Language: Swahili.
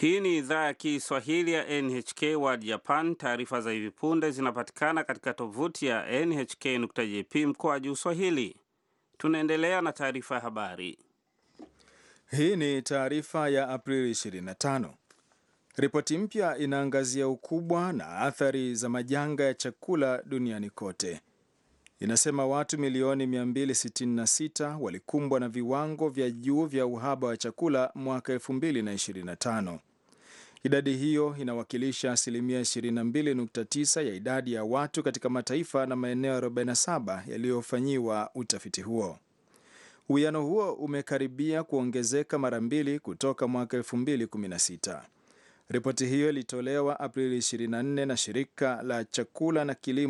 Hii ni idhaa ya Kiswahili ya NHK World Japan. Taarifa za hivi punde zinapatikana katika tovuti ya nhk.jp mkoa juu Swahili. Tunaendelea na taarifa ya habari. Hii ni taarifa ya Aprili 25. Ripoti mpya inaangazia ukubwa na athari za majanga ya chakula duniani kote. Inasema watu milioni 266 walikumbwa na viwango vya juu vya uhaba wa chakula mwaka 2025. Idadi hiyo inawakilisha asilimia 22.9 ya idadi ya watu katika mataifa na maeneo 47 yaliyofanyiwa utafiti huo. Uwiano huo umekaribia kuongezeka mara mbili kutoka mwaka 2016. Ripoti hiyo ilitolewa Aprili 24 na shirika la chakula na kilimo